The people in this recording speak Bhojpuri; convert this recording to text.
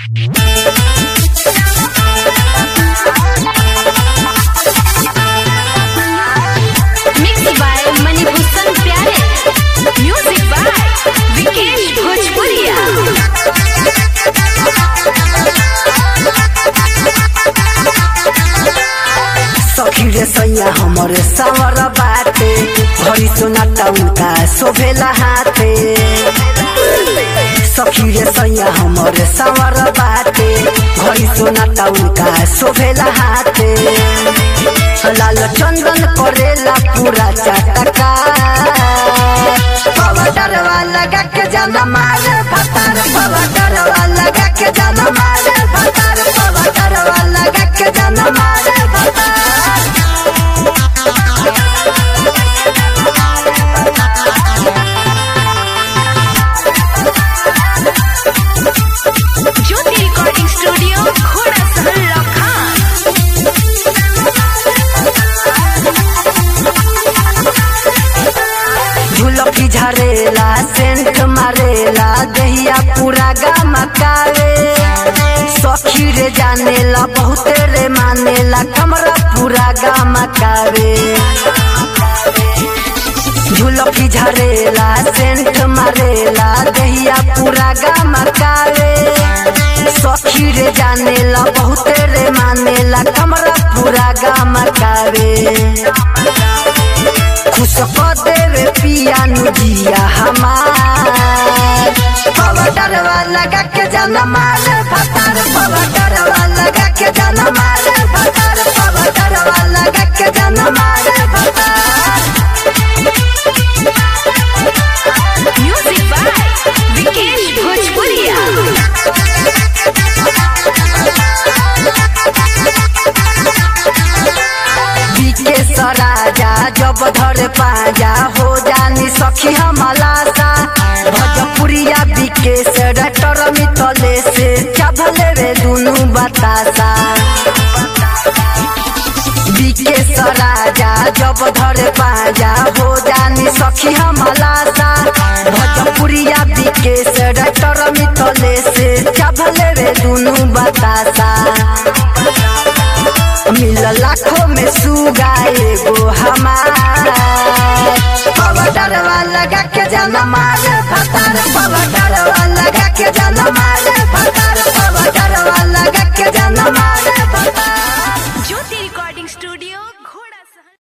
Mixed by Manibhushan Pyare. Music by Vikesh Bhojpuria. सखी रे सैया हमरे सावर बाटे घरी सोनाटा उनका शोभेला हाथे सखी रे सैया हमरे सावर बाटे घरी सोनाटा उनका शोभेला हाथे लाल चंदन करेला पूरा चाटका पवडरवा लगा के जाना मारे फतार पवडरवा लगा के जाना मारे फतार पवडरवा लगा के जाना मारे फतार Jyoti Recording Studio, Khoda Sahar Lakhan. झुलकी झरेला सेंट मारेला दहिया पूरा गमकावे सखी रे जानेला बहुते रे मानेला कमरा पूरा गमकावे झुलकी झरेला सेंट मारेला दहिया पूरा गमकावे सखी रे जानेला बहुते रे मानेला कमरा पूरा गमकावे खुश क देवे पिया नुजिया हमार पवडरवा लगा के जाना मारे फतार पवडरवा लगा के जाना मारे फतार पवडरवा लगा के जाना मारे फतार Music by Vikesh Bhojpuria. बीके सराजा जब धर पाजा हो जानी सखी हमलासा भजपुरिया बीके से डटर मितले से चभले रे दुनु बतासा बीके सराजा जब धर पाजा हो जानी सखी हमलासा भजपुरिया बीके से डटर मितले से चभले रे दुनु बतासा मिल लाखों में सुगा एगो हमार पवडरवा लगा के जाना मारे